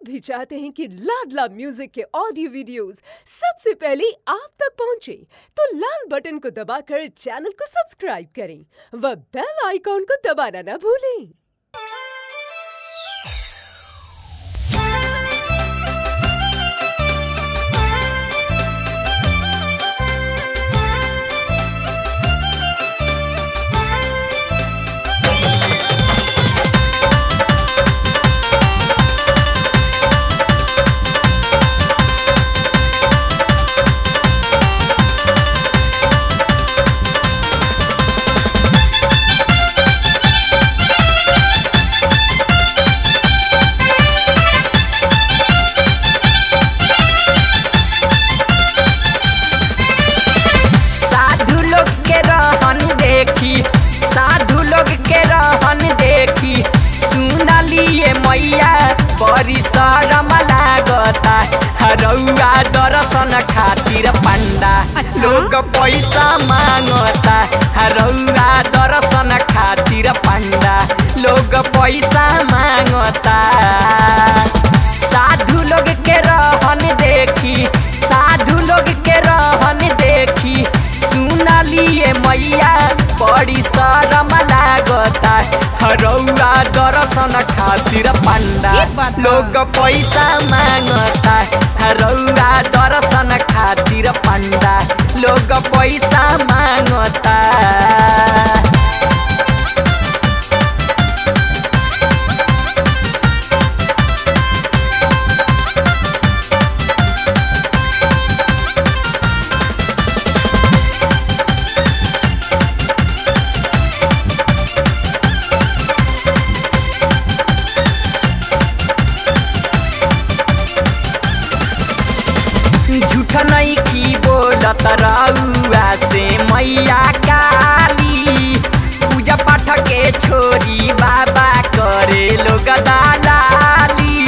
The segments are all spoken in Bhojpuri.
भी चाहते हैं कि लाडला म्यूजिक के ऑडियो वीडियोस सबसे पहले आप तक पहुंचे तो लाल बटन को दबाकर चैनल को सब्सक्राइब करें व बेल आइकॉन को दबाना ना भूलें साधु लोग के रहन देखी साधु लोग के रहन देखी सुनलिए मैया बड़ी शरम लागता हरौआ दर्शन खातिर पंडा अच्छा। लोग पैसा मांगता हरौआ दर्शन खातिर पंडा लोग पैसा मांगता साधु लोग के रहन देखी साधु लोग के रहन देखी सुनलिए मैया बड़ी शरम लागता हरौआ दर्शन खातिर पंडा ये बात बा। लोग पैसा मांगता हरौआ दर्शन खातिर पंडा लोग पैसा मांगता झूठ नहीं की बोलत रउआ से मैया काली पूजा पाठ के छोरी बाबा करे लोग दालाली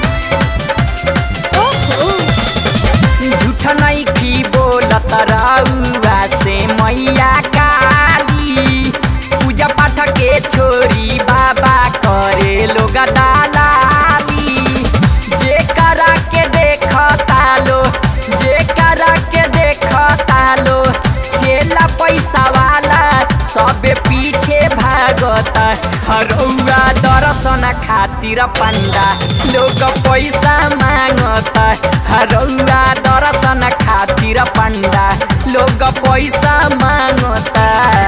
झूठ नहीं की बोलत रउआ से मैया काली पूजा पाठ के छोरी बाबा करे लोग दालाली जे करा के देखता लो जे करा के देखता लो चेला पैसा वाला सबे पीछे भागता हरौआ दर्शन खातिर पंडा लोग पैसा मांगता हरौआ दर्शन खातिर पंडा लोग पैसा मांगता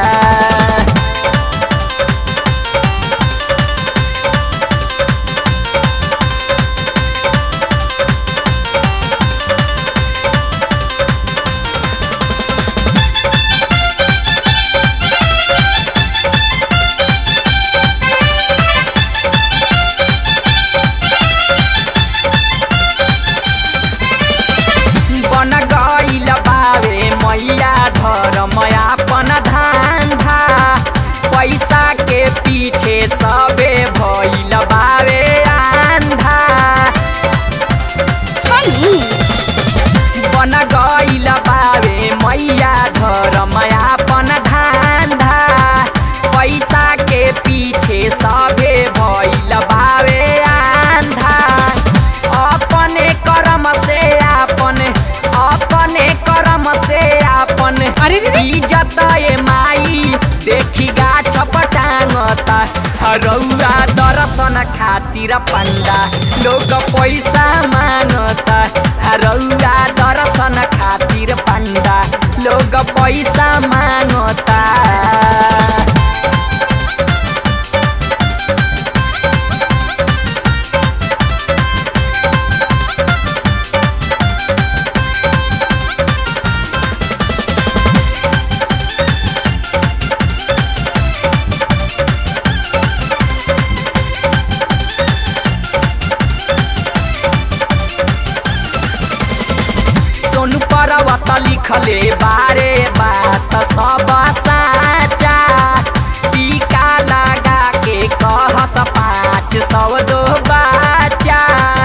बन गईल बावे मैया धर्म आपन धांधा पैसा के पीछे सबे भइल बावे आंधा बन गईल बावे मैया धर्म आपन धांधा पैसा के पीछे सबे भइल बावे आंधा अपने कर्म से आपन अपने कर्म से आपन अरे रे रे। इज्जत ए माई देखी गाछ पटांगता हरौआ दर्शन खातिर पंडा लोग पैसा मांगता हरौआ दर्शन खातिर पंडा लोग पैसा मांगता सोनू परवत लिखले बारे बात सब साचा टीका लगा के कहस पाँच सौ दो बच्चा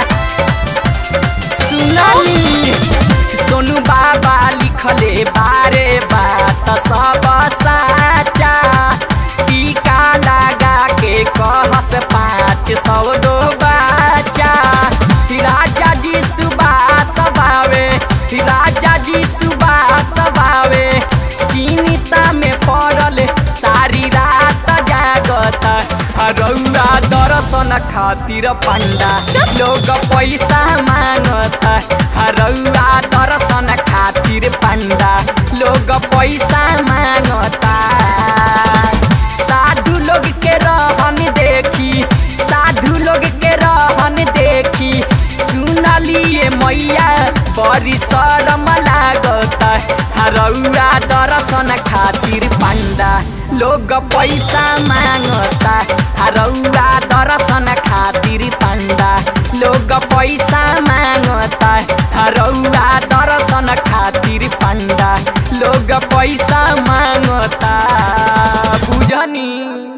सुनली सोनू बाबा लिखले बारे बात सब साचा टीका लगा के कहस पाँच सौ दो बच्चा खातिर पंडा लोग पैसा मांगता हरौआ दर्शन खातिर पंडा लोग पैसा मांगता साधु लोग के रहन देखी साधु लोग के रहन देखी सुनलिए मैया बड़ी शरम लागता हरौआ दर्शन खातिर पंडा लोग पैसा मांगता हरौआ दर्शन खातिर पंडा लोग पैसा मांगता हरौआ दर्शन खातिर पंडा लोग पैसा मांगता बुझनी